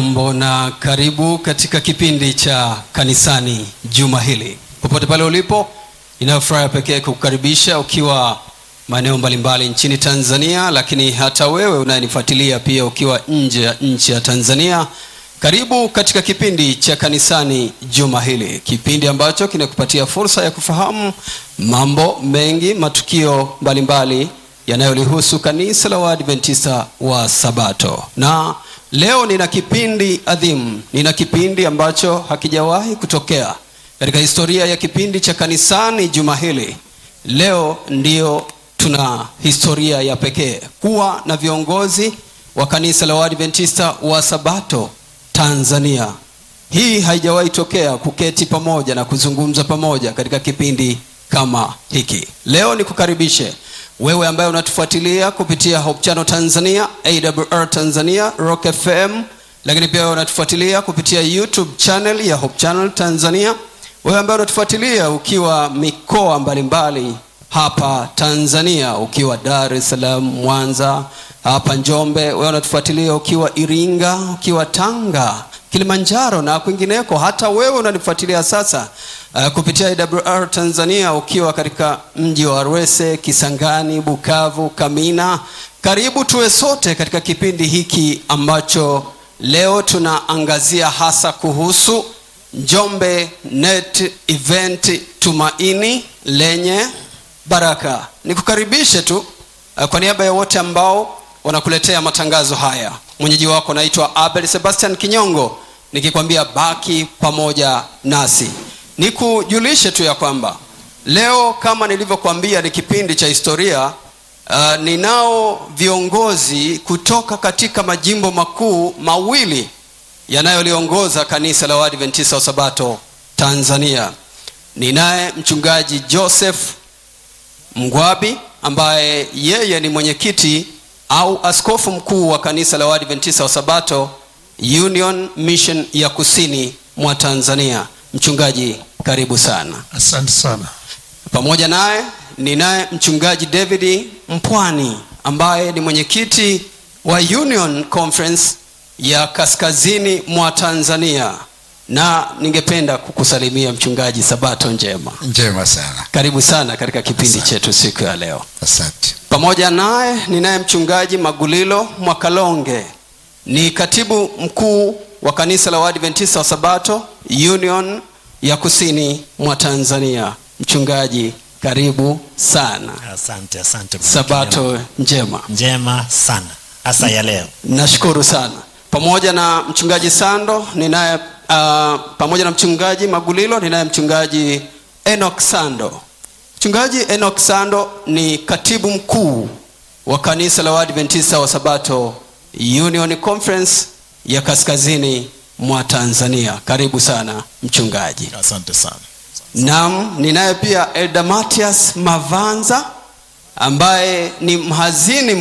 Hujambo na karibu katika kipindi cha kanisani juma hili. Popote pale ulipo, inayo furaha pekee kukukaribisha ukiwa maeneo mbalimbali nchini Tanzania, lakini hata wewe unayenifuatilia pia ukiwa nje ya nchi ya Tanzania. Karibu katika kipindi cha kanisani juma hili, kipindi ambacho kinakupatia fursa ya kufahamu mambo mengi, matukio mbalimbali yanayolihusu kanisa la Waadventista wa Sabato. Na leo nina kipindi adhimu, nina kipindi ambacho hakijawahi kutokea katika historia ya kipindi cha kanisani juma hili. Leo ndio tuna historia ya pekee kuwa na viongozi wa kanisa la Waadventista wa Sabato Tanzania. Hii haijawahi tokea kuketi pamoja na kuzungumza pamoja katika kipindi kama hiki. Leo nikukaribishe wewe ambaye unatufuatilia kupitia Hope Channel Tanzania, AWR Tanzania, Rock FM, lakini pia wewe unatufuatilia kupitia YouTube channel ya Hope Channel Tanzania, wewe ambaye unatufuatilia ukiwa mikoa mbalimbali hapa Tanzania, ukiwa Dar es Salaam, Mwanza, hapa Njombe, wewe unatufuatilia ukiwa Iringa, ukiwa Tanga, Kilimanjaro na kwingineko. Hata wewe unanifuatilia sasa uh, kupitia AWR Tanzania ukiwa katika mji wa Arwese, Kisangani, Bukavu, Kamina. Karibu tuwe sote katika kipindi hiki ambacho leo tunaangazia hasa kuhusu Njombe Net Event Tumaini lenye Baraka. Nikukaribishe tu uh, kwa niaba ya wote ambao wanakuletea matangazo haya. Mwenyeji wako naitwa Abel Sebastian Kinyongo, nikikwambia baki pamoja nasi. Nikujulishe tu ya kwamba leo kama nilivyokuambia ni kipindi cha historia. Uh, ninao viongozi kutoka katika majimbo makuu mawili yanayoliongoza kanisa la Waadventista wa Sabato Tanzania. Ninaye mchungaji Joseph Mgwabi ambaye yeye ni mwenyekiti au askofu mkuu wa kanisa la Waadventista wa Sabato Union Mission ya kusini mwa Tanzania. Mchungaji, karibu sana. Asante sana. Pamoja naye ninaye mchungaji David Mpwani ambaye ni mwenyekiti wa Union Conference ya kaskazini mwa Tanzania, na ningependa kukusalimia mchungaji, sabato njema. Njema sana. Karibu sana katika kipindi Asante. chetu siku ya leo. Asante. Pamoja naye ninaye mchungaji Magulilo Mwakalonge, ni katibu mkuu wa kanisa la Waadventista wa Sabato Union ya kusini mwa Tanzania. Mchungaji, karibu sana. Asante, asante. Bwana Sabato njema. Kilema. njema sana hasa ya leo. Nashukuru sana. Pamoja na mchungaji Sando ninaye uh, pamoja na mchungaji Magulilo ninaye mchungaji Enoch Sando. Mchungaji Enoch Sando ni katibu mkuu wa kanisa la Waadventista wa Sabato Union Conference ya kaskazini mwa Tanzania. Karibu sana mchungaji. Asante sana. Naam, ninaye pia Elda Matias Mavanza ambaye ni mhazini